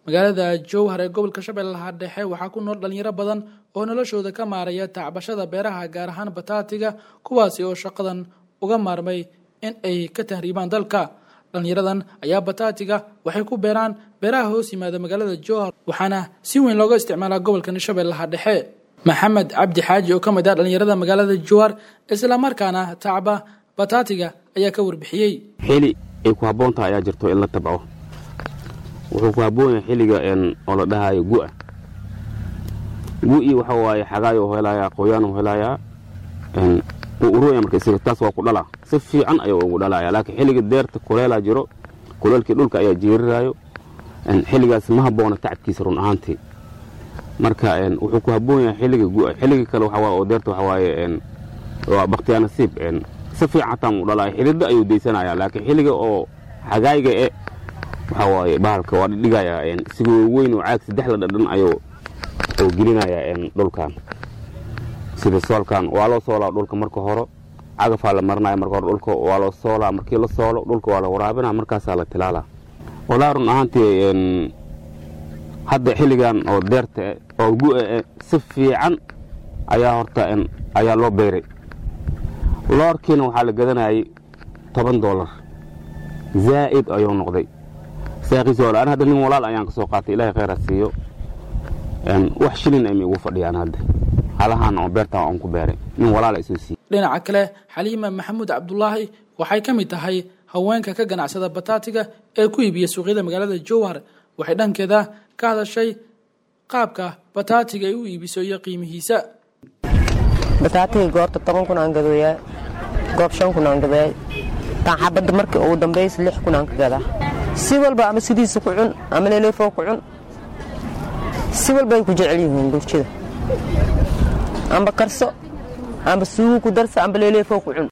magaalada jowhar ee gobolka shabeellaha dhexe waxaa ku nool dhalinyaro badan oo noloshooda ka maaraya tacbashada beeraha gaar ahaan bataatiga kuwaasi oo shaqadan uga maarmay in ay ka tahriibaan dalka dhalinyaradan ayaa bataatiga waxay ku beeraan beeraha hoos yimaada magaalada jowhar waxaana si weyn looga isticmaalaa gobolkan shabeellaha dhexe maxamed cabdi xaaji oo ka mid ah dhalinyarada magaalada jowhar islamarkaana tacba bataatiga ayaa ka warbixiyey xili ay ku habboon tahay ayaa jirto in la tabco wuxuu ku habboon yahay xilliga oo la dhahayo gu'a gu'ii waxa waaye xagaay u helayaa qoyaan u helayaa wuu urooya marka isaga taas waa ku dhalaa si fiican ayuu ugu dhalaya laakiin xilliga deerta kuleelaa jiro kuleelkii dhulka ayaa jiirirayo xilligaas ma habboona tacabkiisa run ahaantii marka wuxuu ku habboon yahay xilliga gu'a xilliga kale waxa oo deerta waxa waaye waa bakhtiyaa nasiib si fiican xataa muu dhalaya xilida ayuu daysanaya laakiin xilliga oo xagaayga e waxa waaye bahalka waa dhigaya sigoo weyn oo caag saddex la dhadhan ayuu oo gelinaya dhulkan sida soolkan waa loo soolaa dhulka marka hore cagafaa la marinaya marka hore dhulka waa loo soolaa markii la soolo dhulka waa la waraabinaa markaasaa la tilaalaa walaa run ahaantii hadda xilligan oo deerta oo gu'a e si fiican ayaa horta ayaa loo beeray loorkiina waxaa la gadanayay toban doolar zaa'id ayuu noqday saaqiisi wala an hadda nin walaal ayaan ka soo qaatay ilahay khayra siiyo wax shilin ay ma igu fadhiyaan hadda halahaan oo beertaan aan ku beeray nin walaala isoo siiyey dhinaca kale xaliima maxamuud cabdulaahi waxay ka mid tahay haweenka ka ganacsada bataatiga ee ku iibiya suuqyada magaalada jowhar waxay dhankeeda ka hadashay qaabka bataatiga ay u iibiso iyo qiimihiisa bataatiga goorta toban kun aan gadooyaa goob shan kun aan gadaay taan xabadda markii ugu dambaysa lix kun aan ka gadaa si walba ama sidiisa ku cun ama leeleefoo ku cun si walba ay ku jecel yihiin bulshada amba karso amba suugu ku darsa amba leeleefoo ku cun